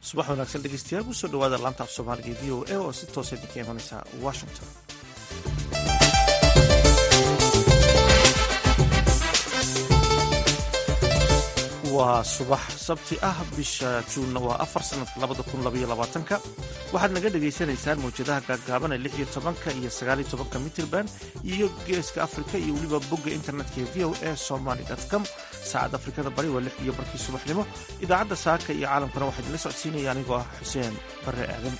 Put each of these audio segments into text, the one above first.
subax wanaagsan dhegeystayaal kusoo dhawaada laanta af soomaaliga v o a oo si toosa idinka imanaysa washington waa subax sabti ah bisha juunna waa afar sanadka labada kun labaiyo labaatanka waxaad naga dhagaysanaysaan mawjadaha gaagaaban ee lix iyo tobanka iyo sagaaliyo tobanka mitirban iyo geeska afrika iyo weliba bogga internetka ee v o a somaly com saacadda afrikada bari waa lix iyo barkii subaxnimo idaacadda saaka iyo caalamkana waxaa idinla socodsiinaya anigoo ah xuseen bare aadan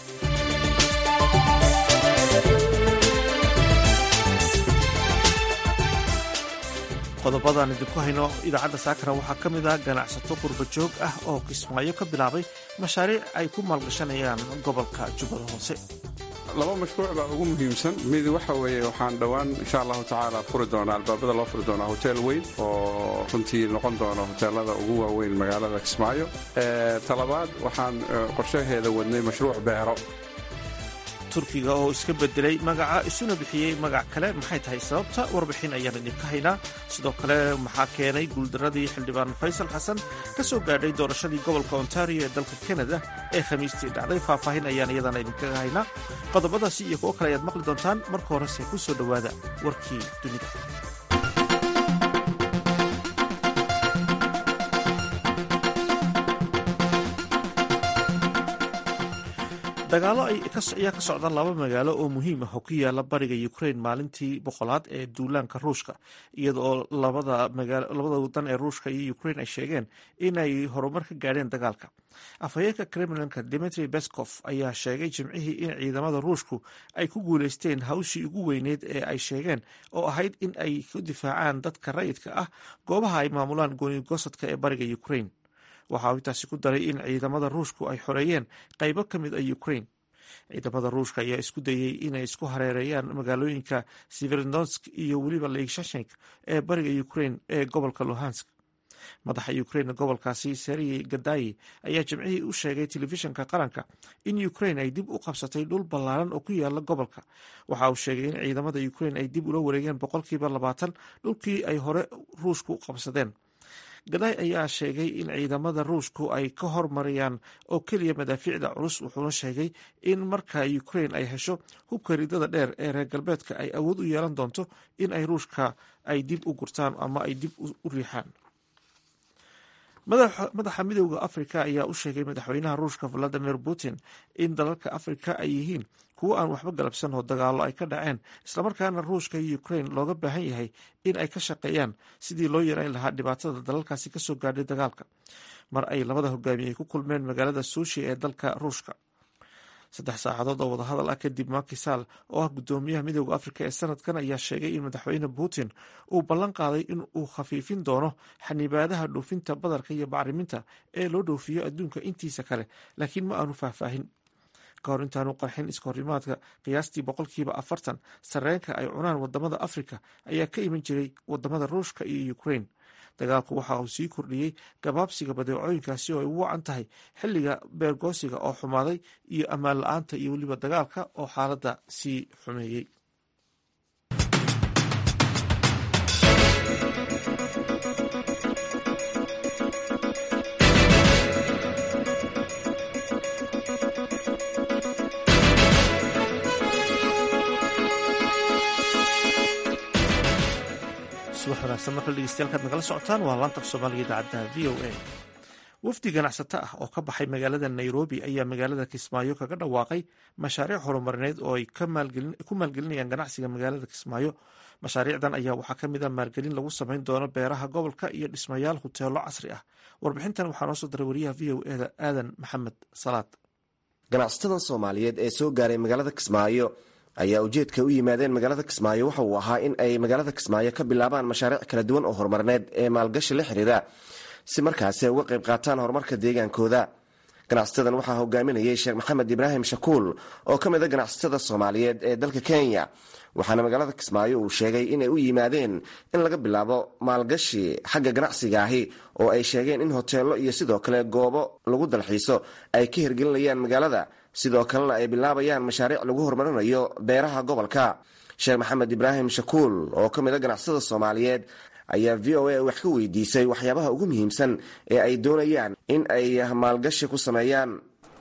qodobadaan idinku hayno idaacadda saakana waxaa ka mid ah ganacsato qurba joog ah oo kismaayo ka bilaabay mashaariic ay ku maalgashanayaan gobolka jubbada hoose laba mashruuc baa ugu muhiimsan mid waxa weeye waxaan dhowaan insha allahu tacaala furi doonaa albaabada loo furi doonaa hotel weyn oo runtii noqon doona hoteelada ugu waaweyn magaalada kismaayo talabaad waxaan qorshaheeda wadnay mashruuc beero turkiga oo iska bedelay magaca isuna bixiyey magac kale maxay tahay sababta warbixin ayaan idinka haynaa sidoo kale maxaa keenay guuldaradii xildhibaan faysal xasan ka soo gaadhay doorashadii gobolka ontario ee dalka kanada ee khamiistii dhacday faahfaahin ayaan iyadana idinkaga haynaa qodobadaasi iyo kuwo kale ayaad maqli doontaan marka horese ku soo dhowaada warkii dunida dagaalo ayaa ka socda laba magaalo oo muhiim ah oo ku yaala bariga ukrain maalintii boqolaad ee duulaanka ruushka iyada oo labada wadan ee ruushka iyo ukrain ay sheegeen inay horumar ka gaadheen dagaalka afhayeenka kremlinka dimitri beskov ayaa sheegay jimcihii in ciidamada ruushku ay ku guuleysteen hawshii ugu weyneyd ee ay sheegeen oo ahayd in ay ku difaacaan dadka rayidka ah goobaha ay maamulaan goonigosadka ee bariga ukrain waxa uu intaasi ku daray in ciidamada ruushku ay xoreeyeen qaybo ka mid a ukrain ciidamada ruushka ayaa isku dayey inay isku hareereeyaan magaalooyinka severodonsk iyo weliba leigshashenk ee bariga ukrain ee gobolka luhansk madaxa ukrain gobolkaasi seriyey gadayi ayaa jimcihii u sheegay telefishinka qaranka in ukrain ay dib u qabsatay dhul ballaaran oo ku yaala gobolka waxa uu sheegay in ciidamada ukrain ay dib ula wareegeen boqolkiiba labaatan dhulkii ay hore ruushku qabsadeen gaday ayaa sheegay in ciidamada ruushku ay ka hormarayaan oo keliya madaafiicda culus wuxuuna sheegay in marka ukrain ay hesho hubka ridada dheer ee reer galbeedka ay awood u yeelan doonto in ay ruushka ay dib u gurtaan ama ay dib u riixaan madaxa midooda afrika ayaa u sheegay madaxweynaha ruushka valadimir putin in dalalka afrika ay yihiin kuwo aan waxba galabsan oo dagaalo ay ka dhaceen islamarkaana ruushka iyo ukrain looga baahan yahay in ay ka shaqeeyaan sidii loo yareyn lahaa dhibaatada dalalkaasi kasoo gaadhay dagaalka mar ay labada hogaamiye ku kulmeen magaalada suushi ee dalka ruushka saddex saacadood oo wadahadal ah kadib makisaal oo ah gudoomiyaha midooda afrika ee sanadkan ayaa sheegay in madaxweyne putin uu ballan qaaday in uu khafiifin doono xanibaadaha dhoofinta badarka iyo bacriminta ee loo dhoofiyo adduunka intiisa kale laakiin ma aanu faahfaahin ka hor intaanu qarxin iskahorimaadka qiyaastii boqolkiiba afartan sarreenka ay cunaan wadamada afrika ayaa ka iman jiray wadamada ruushka iyo ukrain dagaalku waxa uu sii kordhiyey gabaabsiga badeecooyinkaasi oo ay ugu wacan tahay xilliga beergoosiga oo xumaaday iyo ammaan la-aanta iyo weliba dagaalka oo xaaladda sii xumeeyey subax wanaagsan markale dhegeystayaal nagala socotaan waa laanta af soomaaliga idaacadda v o a wafdi ganacsato ah oo ka baxay magaalada nairobi ayaa magaalada kismaayo kaga dhawaaqay mashaariic horumarineed oo ay ku maalgelinayaan ganacsiga magaalada kismaayo mashaariicdan ayaa waxaa ka mid a maalgelin lagu samayn doono beeraha gobolka iyo dhismayaal huteelo casri ah warbixintan waxaa noo soo diray wariyaha v o eda aadan maxamed salaad ganacsatada soomaaliyeed ee soo gaaray magaalada kismaayo ayaa ujeedka u yimaadeen magaalada kismaayo waxa uu ahaa in ay magaalada kismaayo ka bilaabaan mashaariic kala duwan oo horumarineed ee maalgashi la xiriira si markaasi ay uga qayb qaataan horumarka deegaankooda ganacsatadan waxaa hogaaminayay sheekh maxamed ibraahim shakuul oo ka mid a ganacsatada soomaaliyeed ee dalka kenya waxaana magaalada kismaayo uu sheegay inay u yimaadeen in laga bilaabo maalgashi xagga ganacsiga ahi oo ay sheegeen in hoteello iyo sidoo kale goobo lagu dalxiiso ay ka hirgelinayaan magaalada sidoo kalena ay bilaabayaan mashaariic lagu horumarinayo beeraha gobolka sheekh maxamed ibraahim shakuul oo ka mid a ganacsatada soomaaliyeed ayaa v o a wax ka weydiisay waxyaabaha ugu muhiimsan ee ay doonayaan in ay maalgashi ku sameeyaan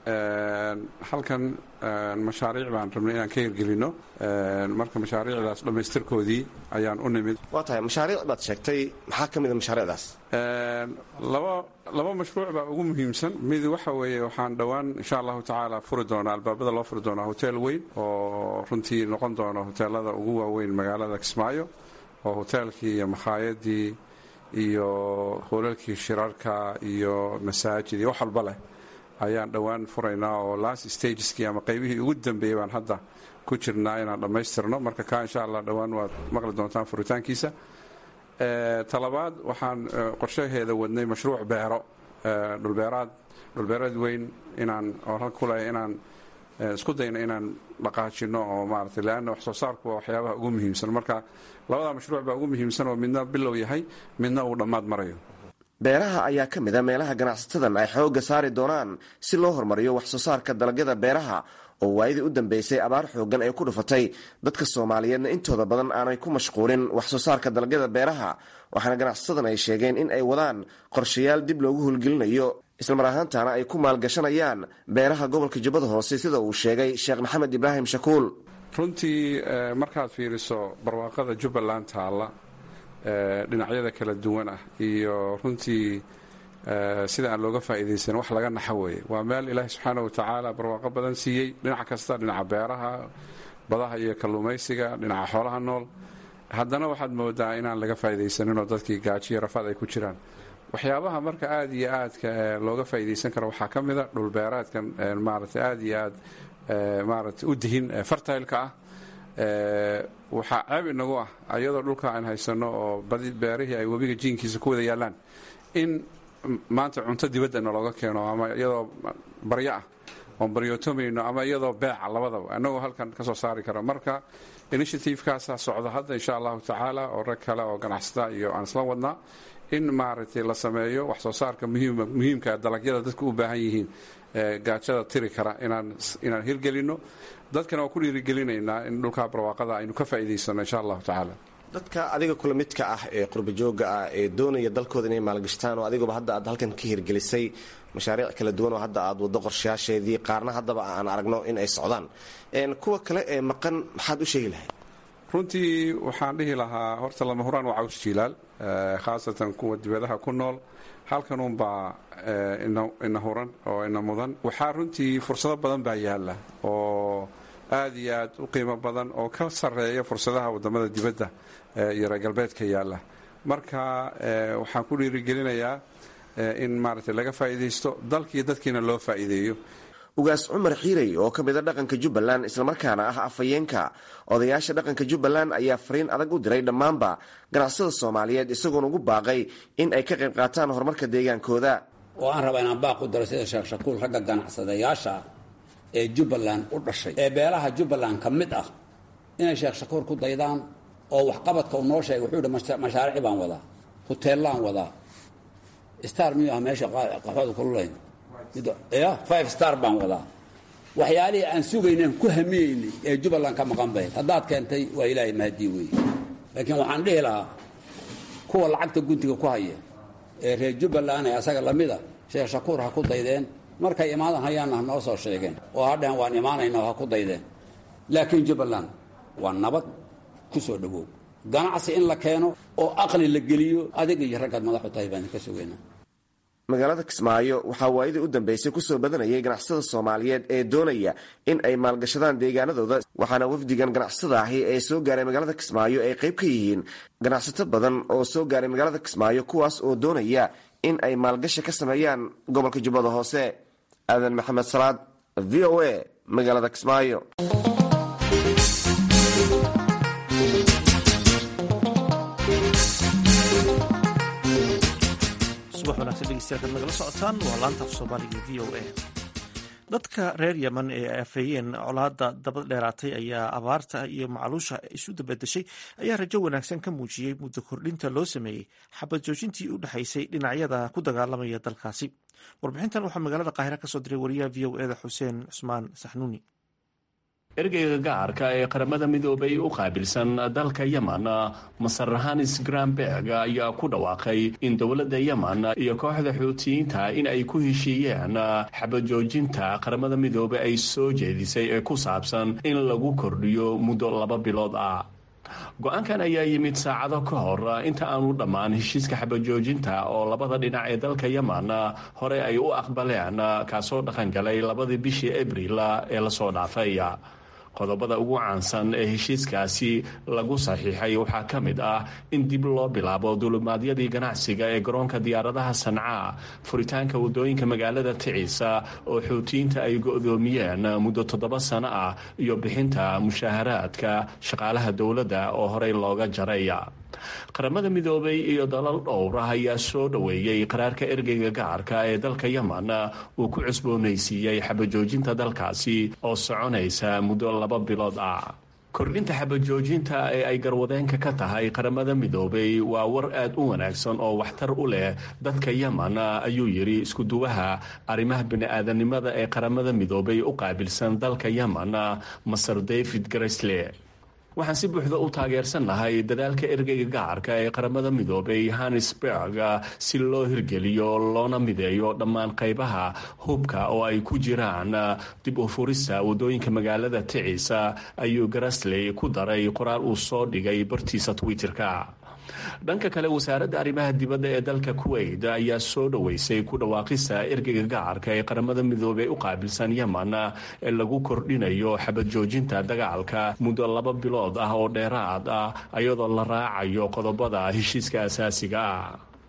halkan mashaariic baan rabnay inaan ka hirgelino marka mashaariicdaas dhammaystirkoodii ayaan u nimid waa tahay mashaariic baad sheegtay maxaa ka mid a mashaariicdaas laba laba mashruuc baa ugu muhiimsan mid waxa weeye waxaan dhowaan insha allahu tacaala furi doonaa albaabada loo furi doonaa hotel weyn oo runtii noqon doono hoteelada ugu waaweyn magaalada kismaayo oo hoteelkii iyo makhaayadii iyo hoolalkii shirarka iyo masaajid iyo wax walba leh ayaan dhowaan furaynaa oo last stageskii ama qaybihii ugu dambeeyey baan hadda ku jirnaa inaan dhammaystirno marka kaa insha allah dhowaan waad maqli doontaan furitaankiisa talabaad waxaan qorshaheeda wadnay mashruuc beero dhulbeeraad dhulbeereed weyn inaan oo rag ku leeya inaan isku dayno inaan dhaqaajino oo maarata leanna wax soo saarku waa waxyaabaha ugu muhiimsan marka labadaa mashruuc baa ugu muhiimsan oo midna bilow yahay midna uu dhammaad marayo beeraha ayaa ka mid a meelaha ganacsatadan ay xoogga saari doonaan si loo horumariyo wax soo saarka dalagyada beeraha oo waayadii u dambeysay abaar xooggan ay ku dhufatay dadka soomaaliyeedna intooda badan aanay ku mashquulin wax soo saarka dalagyada beeraha waxaana ganacsatadan ay sheegeen in ay wadaan qorshayaal dib loogu hulgelinayo islamar ahaantaana ay ku maalgashanayaan beeraha gobolka jubbada hoose sida uu sheegay sheekh maxamed ibraahim shakuul runtii markaad fiiriso barwaaqada jubbaland taalla dhinacyada kala duwan ah iyo runtii sida aan looga faa'iidaysan wax laga naxa weeye waa meel ilaahi subxaana wa tacaala barwaaqo badan siiyey dhinac kasta dhinaca beeraha badaha iyo kalluumaysiga dhinaca xoolaha nool haddana waxaad moodaa inaan laga faa'iidaysaninoo dadkii gaajiyo rafaad ay ku jiraan waxyaabaha marka aad iyo aadka looga faa'iidaysan karo waxaa ka mida dhulbeeraadkan maaragtay aad iyo aad maaragtay u dihin fartaylka ah waxaa ceeb inagu ah ayadoo dhulka aan haysano oo badi beerihii ay webiga jiinkiisa ku wada yaallaan in maanta cunto dibadda nalooga keeno ama iyadoo baryo ah oon baryootomayno ama iyadoo beeca labadaba annagoo halkan ka soo saari kara marka initiativekaasaa socda hadda insha allahu tacaala oo rag kale oo ganacsata iyo aan isla wadnaa in maaragtay la sameeyo wax soo saarka muhiimka dalagyada dadku u baahan yihiin gaajada tiri kara inaan hirgelinno dadkana waa ku dhiirigelinaynaa in dhulkaa barwaaqada aynu ka faa'iidaysano insha allahu tacaala dadka adiga kula midka ah ee qurbajooga ah ee doonaya dalkooda inay maalgashtaan oo adiguba hadda aad halkan ka hirgelisay mashaariic kala duwan oo hadda aad waddo qorshayaasheedii qaarna haddaba aan aragno in ay socdaan kuwa kale ee maqan maxaad u sheegi lahayd runtii waxaan dhihi lahaa horta lama huraan waa caws jiilaal khaasatan kuwa dibadaha ku nool halkanuunbaa ina huran oo ina mudan waxaa runtii fursado badan baa yaalla oo aad iyo aad u qiimo badan oo ka sarreeya fursadaha wadamada dibadda iyo reer galbeedka yaalla marka waxaan ku dhiirigelinayaa in maaragtay laga faa'iidaysto dalkiiyo dadkiina loo faa'iideeyo ugaas cumar xiirey oo ka mida dhaqanka jubbaland islamarkaana ah afhayeenka odayaasha dhaqanka jubbaland ayaa fariin adag u diray dhammaanba ganacsada soomaaliyeed isagoona ugu baaqay in ay ka qayb qaataan horumarka deegaankooda oo aan rabaa inaan baaq u daro sida sheekh shakuul ragga ganacsadayaasha ah ee jubbaland u dhashay ee beelaha jubbaland ka mid ah inay sheekh shakuur ku daydaan oo waxqabadka uu noo sheegay wuxuu yidhi mashaariic baan wadaa huteellaan wadaa star miyuu ah meesha qaxooda kululayn ya five star baan wadaa waxyaalihii aan sugaynaan ku hamiyeynay ee jubbaland ka maqan bayd haddaad keentay waa ilaahay mahadii weeye laakiin waxaan dhihi lahaa kuwa lacagta guntiga ku haya ee reer jubbaland ee asaga lamida sheekh shakuur ha ku daydeen markay imaadan hayaanna ha noo soo sheegeen oo hadheen waan imaanayna ha ku daydeen laakiin jubbaland waa nabad ku soo dhowow ganacsi in la keeno oo aqli la geliyo adiga iyo raggaad madaxu tahay baan ka sugaynaa magaalada kismaayo waxaa waayadii u dambeysay kusoo badanayay ganacsada soomaaliyeed ee doonaya in ay maalgashadaan deegaanadooda waxaana wafdigan ganacsada ahi ee soo gaaray magaalada kismaayo ay qayb ka yihiin ganacsato badan oo soo gaaray magaalada kismaayo kuwaas oo doonaya in ay maalgashi ka sameeyaan gobolka jubbada hoose aadan maxamed salaad v o a magaalada kismaayo subax wanaagsan dhegeystayaal nagala socotaan waa laanta af soomaaliga v o a dadka reer yemen ee afeeyeen colaada daba dheeraatay ayaa abaarta iyo macaluusha isu dabadeshay ayaa rajo wanaagsan ka muujiyey muddo kordhinta loo sameeyey xabad joojintii u dhexaysay dhinacyada ku dagaalamaya dalkaasi warbixintan waxaa magaalada qaahira kasoo diray wariyaha v o eda xuseen cusmaan saxnuuni ergeyga gaarka ee qaramada midoobay u qaabilsan dalka yemen masar hanis granberg ayaa ku dhawaaqay in dowladda yemen iyo kooxda xuutiyiinta in ay ku heshiiyeen xabajoojinta qaramada midoobay ay soo jeedisay ee ku saabsan in lagu kordhiyo muddo laba bilood ah go-aankan ayaa yimid saacado ka hor inta aanu dhammaan heshiiska xabajoojinta oo labada dhinac ee dalka yemen hore ay u aqbaleen kaasoo dhaqangalay labadii bishii abril ee lasoo dhaafay qodobada ugu caansan ee heshiiskaasi lagu saxiixay waxaa ka mid ah in dib loo bilaabo dulimaadyadii ganacsiga ee garoonka diyaaradaha sanca furitaanka wadooyinka magaalada ticiisa oo xuutiyiinta ay go-doomiyeen muddo toddoba sano ah iyo bixinta mushaaharaadka shaqaalaha dowladda oo horey looga jaray qaramada midoobay iyo dalal dhowrah ayaa soo dhoweeyey qaraarka ergeyga gaarka ee dalka yemen uu ku cusboonaysiiyey xabajoojinta dalkaasi oo soconaysa muddo laba bilood ah kordhinta xabajoojinta ee ay garwadeenka ka tahay qaramada midoobay waa war aad u wanaagsan oo waxtar u leh dadka yemen ayuu yidhi iskuduwaha arrimaha bini-aadanimada ee qaramada midoobay u qaabilsan dalka yemen maser david gresle waxaan si buuxda u taageersannahay dadaalka ergeyga gacarka ee qaramada midoobay hannesberg si loo hirgeliyo loona mideeyo dhammaan qaybaha hubka oo ay ku jiraan dib u furista wadooyinka magaalada ticiisa ayuu garasley ku daray qoraal uu soo dhigay bartiisa twitter-ka dhanka kale wasaaradda arrimaha dibadda ee dalka kuwait ayaa soo dhoweysay ku dhawaaqista ergeyga gacarka ee qaramada midoobey u qaabilsan yemen ee lagu kordhinayo xabad joojinta dagaalka muddo laba bilood ah oo dheeraad ah iyadoo la raacayo qodobada heshiiska asaasiga ah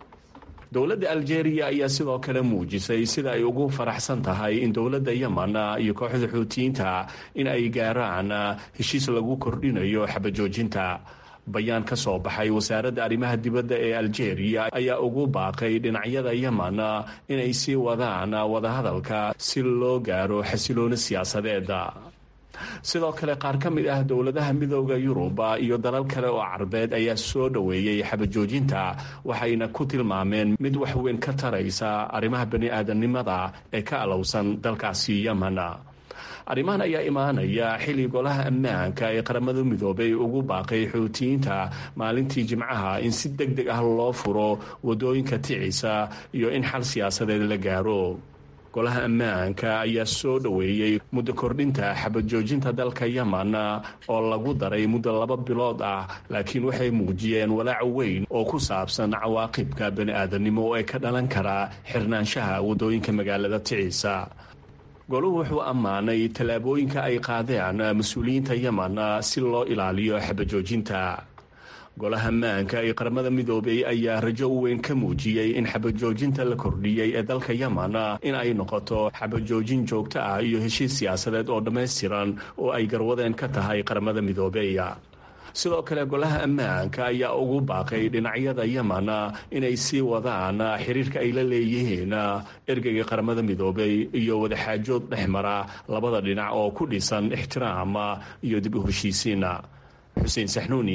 dowladda aljeeriya ayaa sidoo kale muujisay sida ay ugu faraxsan tahay in dowladda yemen iyo kooxda xuutiyiinta in ay gaaraan heshiis lagu kordhinayo xabajoojinta bayaan ka soo baxay wasaaradda arrimaha dibadda ee aljeeriya ayaa ugu baaqay dhinacyada yemen inay sii wadaan wadahadalka si loo gaaro xasilooni siyaasadeeda sidoo kale qaar ka mid ah dowladaha midooda yuruba iyo dalal kale oo carbeed ayaa soo dhoweeyey xabajoojinta waxayna ku tilmaameen mid waxweyn ka taraysa arrimaha bani-aadanimada ee ka alowsan dalkaasi yemen arrimahan ayaa imaanaya xilli golaha ammaanka ee qaramada midoobay ugu baaqay xuutiyiinta maalintii jimcaha in si deg deg ah loo furo wadooyinka ticiisa iyo in xal siyaasadeed la gaaro golaha ammaanka ayaa soo dhoweeyey muddo kordhinta xabad joojinta dalka yemen oo lagu daray muddo laba bilood ah laakiin waxay muujiyeen walaac weyn oo ku saabsan cawaaqibka bani-aadanimo ee ka dhalan kara xirnaanshaha wadooyinka magaalada ticiisa goluhu wuxuu ammaanay tallaabooyinka ay qaadeen mas-uuliyiinta yemen si loo ilaaliyo xabajoojinta golaha ammaanka ee qaramada midoobey ayaa rajo weyn ka muujiyey in xabajoojinta la kordhiyey ee dalka yemen in ay noqoto xabajoojin joogto ah iyo heshiis siyaasadeed oo dhammaystiran oo ay garwadeen ka tahay qaramada midoobey sidoo kale golaha ammaanka ayaa ugu baaqay dhinacyada yemen inay sii wadaan xiriirka ay la leeyihiin ergeyga qaramada midoobey iyo wadaxaajood dhex mara labada dhinac oo ku dhisan ixtiraam iyo dib u heshiisiin xuseen saxnuuni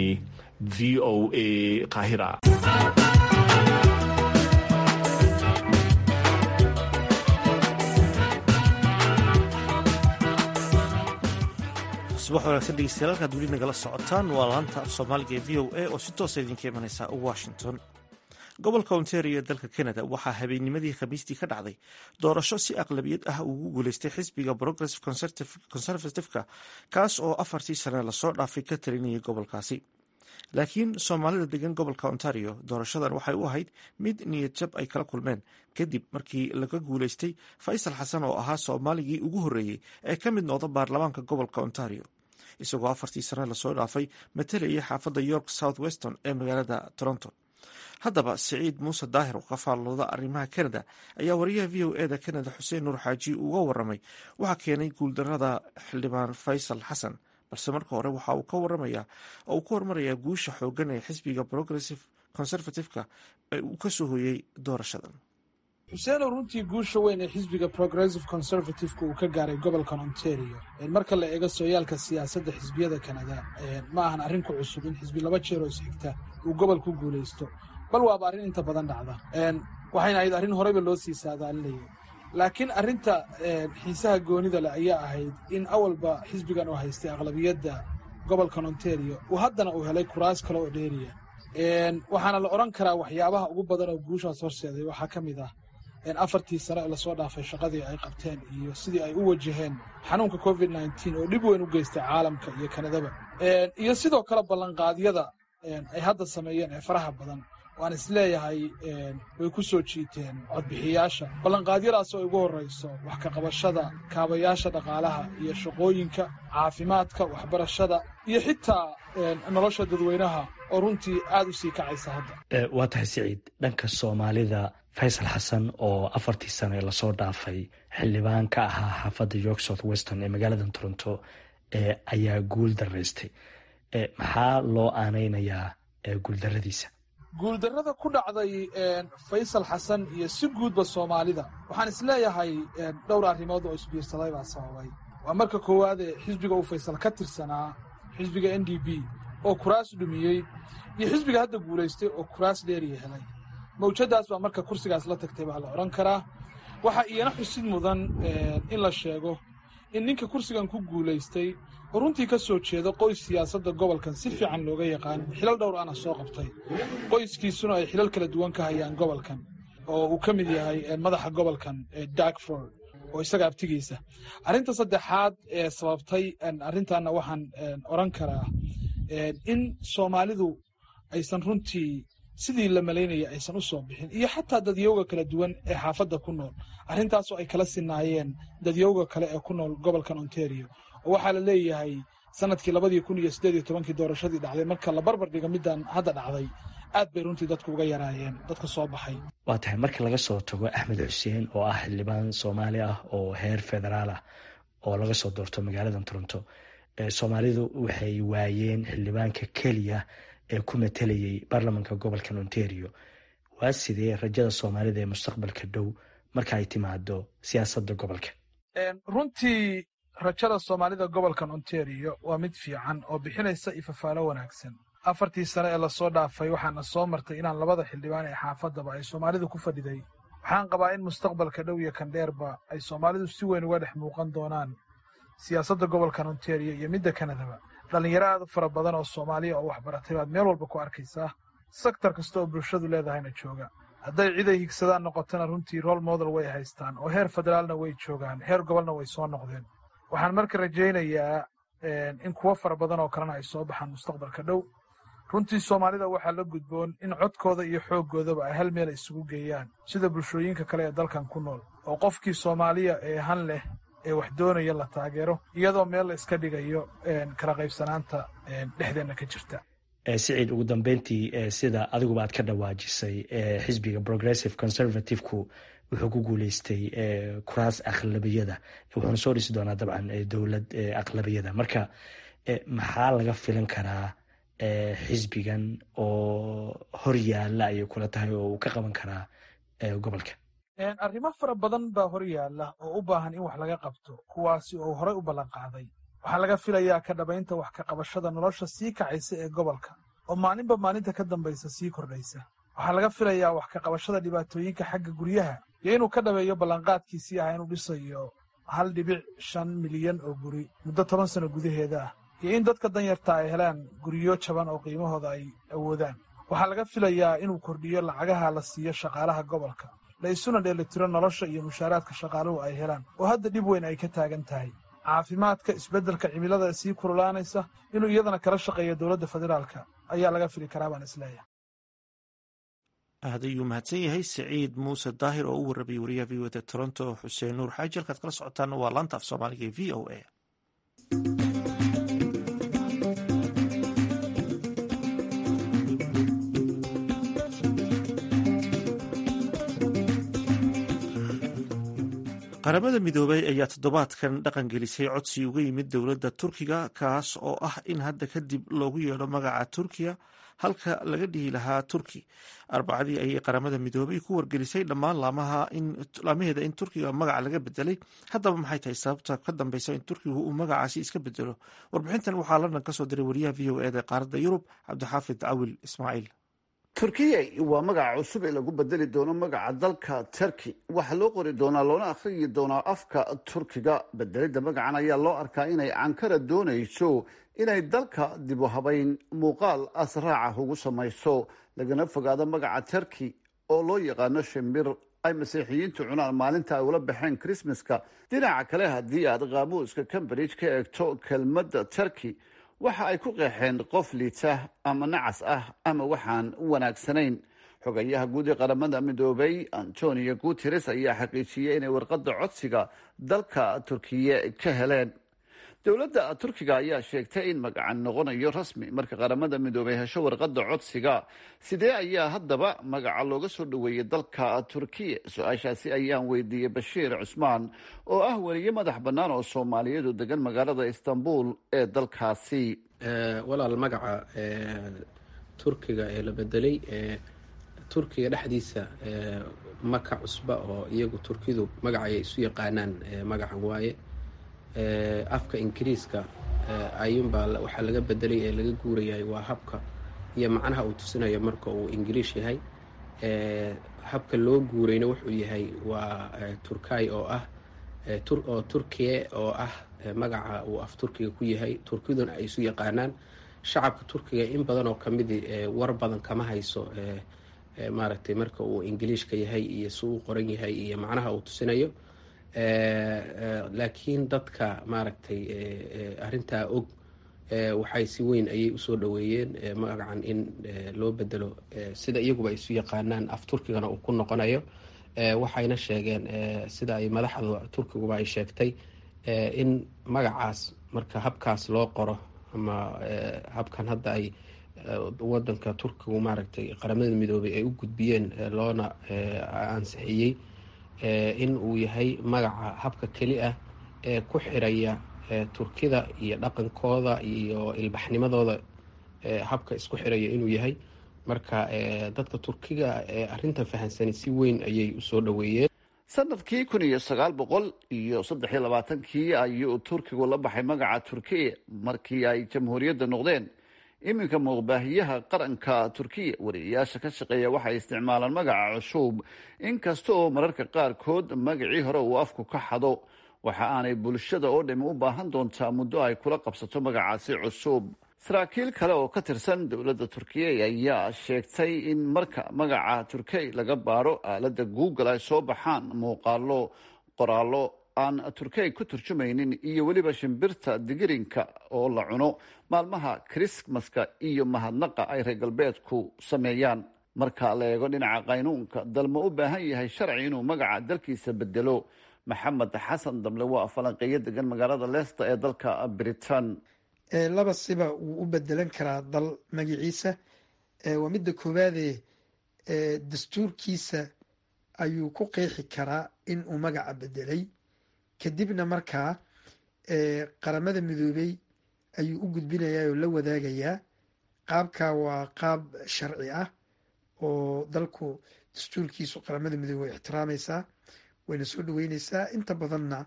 v o a qaahira subax wanaagsan dhegeystayaal halkaad weli nagala socotaan waa laanta af soomaaliga ee v o a oo si toosa idinka imanaysa washington gobolka ontario ee dalka canada waxaa habeennimadii khamiistii ka dhacday doorasho si aqlabiyad ah ugu guuleystay xisbiga progressive conservative-ka kaas oo afartii sane lasoo dhaafay ka talinayay gobolkaasi laakiin soomaalida degan gobolka ontario doorashadan waxay u ahayd mid niyad jab ay kala kulmeen kadib markii laga guuleystay faysal xasan oo ahaa soomaaligii ugu horreeyey ee ka mid noqda baarlamaanka gobolka ontario isagoo afartii sane lasoo dhaafay matalayay xaafadda york south weston ee magaalada toronto haddaba siciid muuse daahir oo ka faallooda arrimaha canada ayaa wariyaha v o eda canada xuseen nuur xaaji uga waramay waxaa keenay guuldarada xildhibaan faysal xasan balse marka hore waxa uu ka waramaya oo uu ka hormarayaa guusha xoogan ee xisbiga progressive conservative-ka ee uu ka soo hoyey doorashadan xuseenow runtii guusha weyn ee xisbiga progressive conservative-ka uu ka gaaray gobolkan ontario marka la eego sooyaalka siyaasadda xisbiyada kanada ma ahan arrin ku cusub in xisbi laba jeer oo isxigta uu gobol ku guulaysto bal waaba arrin inta badan dhacda waxayna ahayd arrin horeyba loo sii saadaalinayay laakiin arrinta xiisaha goonida leh ayaa ahayd in awalba xisbigan oo haystay aqlabiyadda gobolkan ontario uu haddana uu helay kuraas kale oo dheeriya waxaana la odhan karaa waxyaabaha ugu badan oo guushaas horseeday waxaa ka mid ah afartii sano ee lasoo dhaafay shaqadii ay qabteen iyo sidii ay u wajaheen xanuunka covid nneteen oo dhib weyn u geystay caalamka iyo kanadaba iyo sidoo kale ballanqaadyada ay hadda sameeyeen ee faraha badan waan isleeyahay way ku soo jiiteen codbixiyaasha ballanqaadyadaasoo ay ugu horrayso wax ka qabashada kaabayaasha dhaqaalaha iyo shaqooyinka caafimaadka waxbarashada iyo xitaa nolosha dadweynaha oo runtii aad u sii kacaysa hadda waa tahay siciid dhanka soomaalida faysal xasan oo afartii sano ee lasoo dhaafay xildhibaan ka ahaa xaafadda york south weston ee magaalada toronto ayaa guul daraystay maxaa loo aanaynayaa guuldaradiisa guuldarrada ku dhacday faysal xasan iyo si guudba soomaalida waxaan isleeyahay dhowr arrimood oo isbiirsaday baa sababay waa marka koowaadee xisbiga uu faysal ka tirsanaa xisbiga n d b oo kuraas dhumiyey iyo xisbiga hadda guulaystay oo kuraas dheeriya helay mawjadaas baa marka kursigaas la tagtay baa la odhan karaa waxaa iyana xusid mudan in la sheego in ninka kursigan ku guulaystay oo runtii ka soo jeeda qoys siyaasadda gobolkan si fiican looga yaqaan xilal dhowr ana soo qabtay qoyskiisuna ay xilal kala duwan ka hayaan gobolkan oo uu ka mid yahay madaxa gobolkan darkford oo isaga abtigiisa arrinta saddexaad ee sababtay arrintaana waxaan odhan karaa in soomaalidu aysan runtii sidii la malaynaya aysan u soo bixin iyo xataa dadyowga kala duwan ee xaafadda ku nool arrintaasoo ay kala sinaayeen dadyowga kale ee ku nool gobolkan ontario oo waxaa la leeyahay sanadkii labadii kun iyo siddeed iyo tobankii doorashadii dhacday marka la barbar dhiga midaan hadda dhacday aad bay runtii dadku uga yaraayeen dadka soo baxay waa tahay marka laga soo tago axmed xuseen oo ah xildhibaan soomaali ah oo heer federaal ah oo laga soo doorto magaalada toronto soomaalidu waxay waayeen xildhibaanka keliya ee ku matelayay baarlamanka gobolka ontario waa sidee rajada soomaalida ee mustaqbalka dhow marka ay timaado siyaasadda gobolka runtii rajada soomaalida gobolkan ontario waa mid fiican oo bixinaysa ifafaalo wanaagsan afartii sane ee lasoo dhaafay waxaana soo martay inaan labada xildhibaan ee xaafaddaba ay soomaalidu ku fadhiday waxaan qabaa in mustaqbalka dhow iyo kandheerba ay soomaalidu si weyn uga dhex muuqan doonaan siyaasadda gobolkan ontario iyo midda kanadaba dhallinyaro aad u fara badan oo soomaaliya oo waxbaratay baad meel walba ku arkaysaa sektar kasta oo bulshadu leedahayna jooga hadday cid ay higsadaan noqotona runtii rool model way haystaan oo heer federaalna way joogaan heer gobolna way soo noqdeen waxaan marka rajaynayaa in kuwo fara badan oo kalena ay soo baxaan mustaqbalka dhow runtii soomaalida waxaa la gudboon in codkooda iyo xooggoodaba ay hal meel isugu geeyaan sida bulshooyinka kale ee dalkan ku nool oo qofkii soomaaliya ee han leh ee wax doonaya la taageero iyadoo meel la iska dhigayo kala qaybsanaanta dhexdeenna ka jirta siciid ugu dambeyntii sida adiguba aad ka dhawaajisay xisbiga progressive conservative-ku wuxuu ku guuleystay kuraas aqlabiyada wuxuuna soo dhisi doonaa dabcan dowlad aqlabiyada marka maxaa laga filan karaa xisbigan oo hor yaalla ayay kula tahay oo uu ka qaban karaa gobolka arrimo fara badan baa hor yaalla oo u baahan in wax laga qabto kuwaasi oo horey u ballan qaaday waxaa laga filayaa ka dhabaynta wax ka qabashada nolosha sii kacaysa ee gobolka oo maalinba maalinta ka dambaysa sii kordhaysa waxaa laga filayaa wax ka qabashada dhibaatooyinka xagga guryaha iyo inuu ka dhabeeyo ballanqaadkiisii ah inuu dhisayo hal dhibic shan milyan oo guri muddo toban sano gudaheeda ah iyo in dadka danyarta ay helaan guryo jaban oo qiimahooda ay awoodaan waxaa laga filayaa inuu kordhiyo lacagaha la siiyo shaqaalaha gobolka la isuna dheelitiro nolosha iyo mushaaraadka shaqaaluhu ay helaan oo hadda dhib weyn ay ka taagan tahay caafimaadka isbeddelka cimilada sii kululaanaysa inuu iyadana kala shaqeeyo dowladda federaalka ayaa laga fili karaa baan isleeyahay aad ayuu mahadsan yahay siciid muuse daahir oo u warrabayay wariyaha v o da toronto xuseen nuur xaaji halkaad kala socotaana waa laanta af soomaaliga ee v o a qaramada midoobay ayaa toddobaadkan dhaqan gelisay codsi uga yimid dowladda turkiga kaas oo ah in hadda kadib loogu yeedho magaca turkiya halka laga dhihi lahaa turki arbacadii ayay qaramada midoobay ku wargelisay dhammaan laamaheeda in turkiga magaca laga bedelay haddaba maxay tahay sababta ka dambeysa in turkigu uu magacaasi iska bedelo warbixintan waxaa london kasoo diray wariyaha v o eda qaaradda yurub cabdixaafid cawil ismaaciil turkiya waa magaca cusub ee lagu bedeli doono magaca dalka turkey waxaa loo qori doonaa loona akhriyi doonaa afka turkiga bedelidda magacan ayaa loo arkaa inay ankara doonayso inay dalka dib u habayn muuqaal asraaca ugu samayso lagana fogaado magaca turkey oo loo yaqaano shimbir ay masiixiyiintu cunaan maalinta ay ula baxeen krismaska dhinaca kale haddii aad qaamuuska cambridge ka eegto kelmadda turkey waxa ay ku qeexeen qof liita ama nacas ah ama waxaan wanaagsanayn xogayaha guud ee qaramada midoobay antonio guteres ayaa xaqiijiyey inay warqadda codsiga dalka turkiye ka heleen dowladda turkiga ayaa sheegtay in magacan noqonayo rasmi marka qaramada midoobay hesho warqadda codsiga sidee ayaa haddaba magaca looga soo dhoweeyey dalka turkiya su-aashaasi ayaan weydiiyey bashiir cusmaan oo ah weliye madax bannaan oo soomaaliyeedu degan magaalada istanbul ee dalkaasi walaal magaca turkiga ee la bedelay turkiga dhexdiisa maka cusba oo iyagu turkidu magacay isu yaqaanaan magacan waaye afka ingiriiska ayuunbaa waxaa laga bedelay ee laga guurayahay waa habka iyo macnaha uu tusinayo marka uu ingiliish yahay habka loo guurayna wuxuu yahay waa turkay oo ah oo turkiye oo ah magaca uu af turkiga ku yahay turkiduna ay isu yaqaanaan shacabka turkiga in badan oo kamidi war badan kama hayso maaragtay marka uu ingiliishka yahay iyo si uu qoran yahay iyo macnaha uu tusinayo laakiin dadka maaragtay arintaa og waxay si weyn ayay usoo dhaweeyeen magacan in loo bedelo sida iyaguba isu yaqaanaan af turkigana uu ku noqonayo waxayna sheegeen sida ay madaxda turkiguba ay sheegtay in magacaas marka habkaas loo qoro ama habkan hadda ay wadanka turkigu maaragtay qaramada midoobay ay u gudbiyeen loona ansixiyey in uu yahay magaca habka keli ah ee ku xiraya turkida iyo dhaqankooda iyo ilbaxnimadooda habka isku xiraya inuu yahay marka dadka turkiga ee arintan fahamsani si weyn ayay usoo dhaweeyeen sanadkii kun iyo sagaal boqol iyo saddex iyo labaatankii ayuu turkigu la baxay magaca turkiya markii ay jamhuuriyadda noqdeen iminka muuqbaahiyaha qaranka turkiya wariyayaasha ka shaqeeya waxay isticmaalaan magaca cusub inkasta oo mararka qaarkood magacii hore uu afku ka xado waxa aanay bulshada oo dhami u baahan doontaa muddo ay kula qabsato magacaasi cusub saraakiil kale oo ka tirsan dowladda turkiya ayaa sheegtay in marka magaca turkey laga baaro aaladda google ay soo baxaan muuqaalo qoraallo aan turkey ku turjumaynin iyo weliba shimbirta digirinka oo la cuno maalmaha krismaska iyo mahadnaqa ay reer galbeedku sameeyaan marka la eego dhinaca qaynuunka dalma u baahan yahay sharci inuu magaca dalkiisa bedelo maxamed xasan damle waa falanqeeyo degan magaalada leicester ee dalka britain laba siba wuu u bedelan karaa dal magaciisa waa midda koowaade dastuurkiisa ayuu ku qeexi karaa in uu magaca bedelay kadibna markaa qaramada midoobey ayuu u gudbinayaa oo la wadaagayaa qaabka waa qaab sharci ah oo dalku dastuurkiisu qaramada midoobey way ixtiraamaysaa wayna soo dhaweyneysaa inta badanna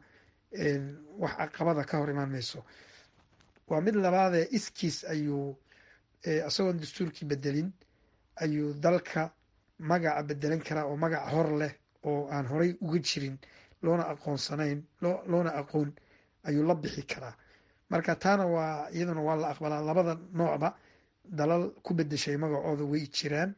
wax caqabada ka hor imaan mayso waa mid labaadee iskiis ayuu isagoon dastuurkii bedelin ayuu dalka magaca bedelan karaa oo magac hor leh oo aan horay uga jirin loona aqoonsanayn loona aqoon ayuu la bixi karaa marka taana waa iyaduna waa la aqbalaa labada noocba dalal ku bedeshay magacooda way jiraan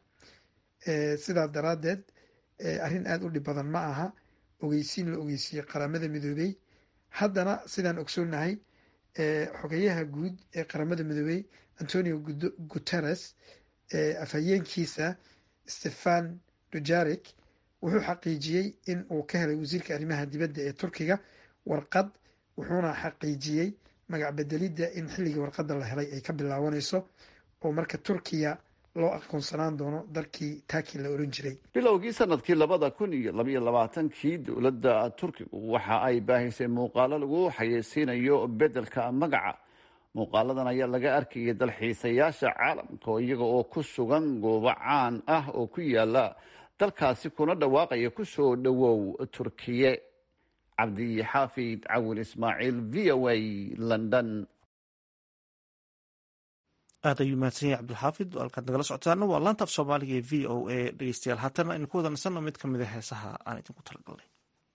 sidaa daraaddeed arrin aada u dhib badan ma aha ogeysiin la ogeysiiyey qaramada midoobey haddana sidaan ogsoonnahay xogeyaha guud ee qaramada midoobey antonio guteres afhayeenkiisa stefan dujarik wuxuu xaqiijiyey in uu ka helay wasiirka arrimaha dibadda ee turkiga warqad wuxuuna xaqiijiyey magac bedelidda in xilligii warqadda la helay ay ka bilaabanayso oo marka turkiya loo aqoonsanaan doono dalkii taaki la oran jiray bilowgii sanadkii labada kun iyo labaiyo labaatankii dowladda turkigu waxa ay baahisay muuqaalo lagu xayeysiinayo bedelka magaca muuqaaladan ayaa laga arkayay dalxiisayaasha caalamka oo iyaga oo ku sugan goobo caan ah oo ku yaala dalkaasi kuna dhawaaqaya kusoo dhowow turkiye cabdi xaafid cawil ismaaciil v o a london aad ayuu mahadsan yahay cabdulxaafid halkaad nagala socotaana waa laanta af soomaaliga ee v o a dhegeystayaal haatana aynu ku wada nasanno mid ka mid a heesaha aan idinku talagalnay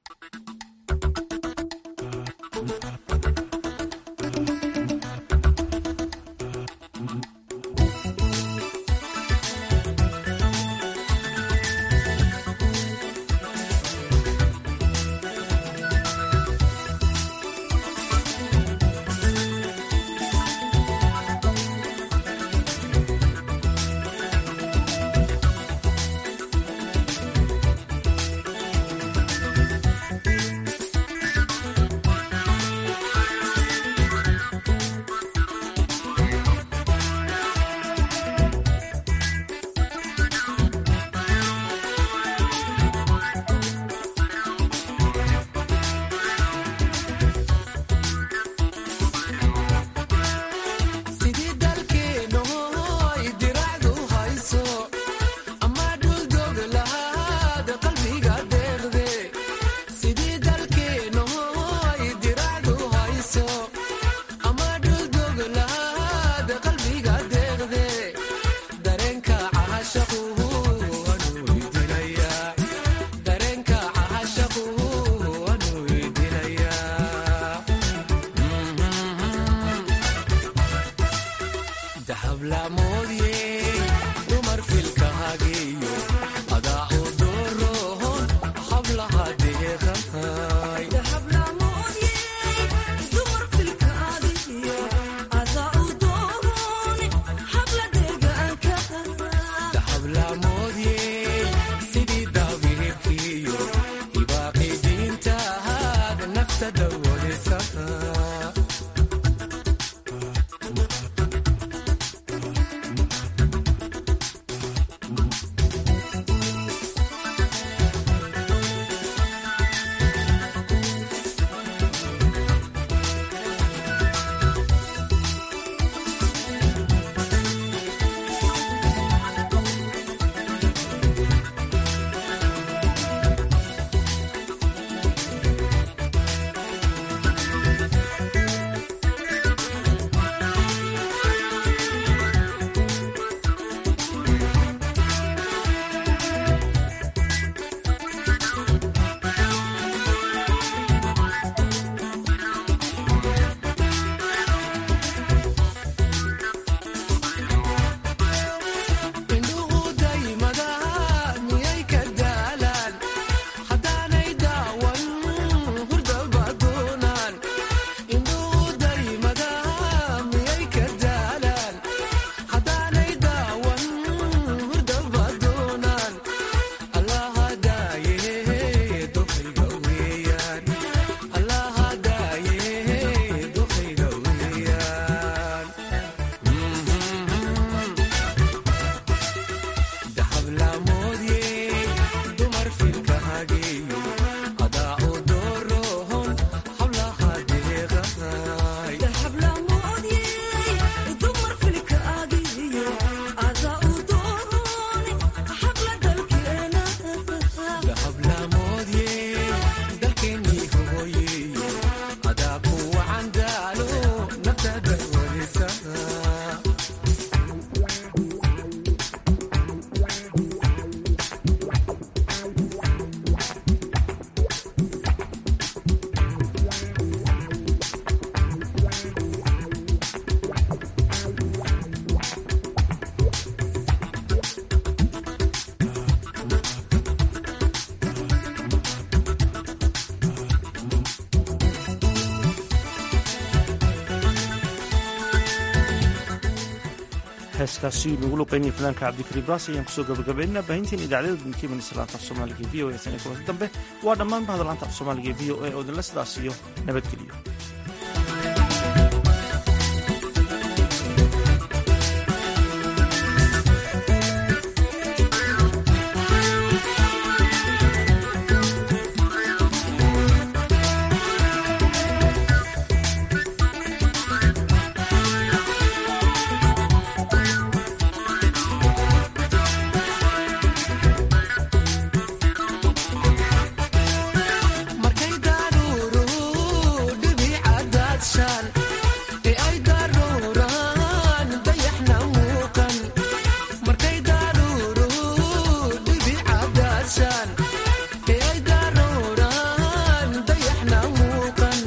heeskaasi lagu luqeynaya fanaanka cabdikariim baas ayaan kusoo gabagabaynaa baahintiin idaacadada dunkiiman islaanta af soomaaliga v o e tan iyo kulanta dambe waa dhammaan bahda laanta af soomaaliga v o e oo idinla sidaas iyo nabadgeliyo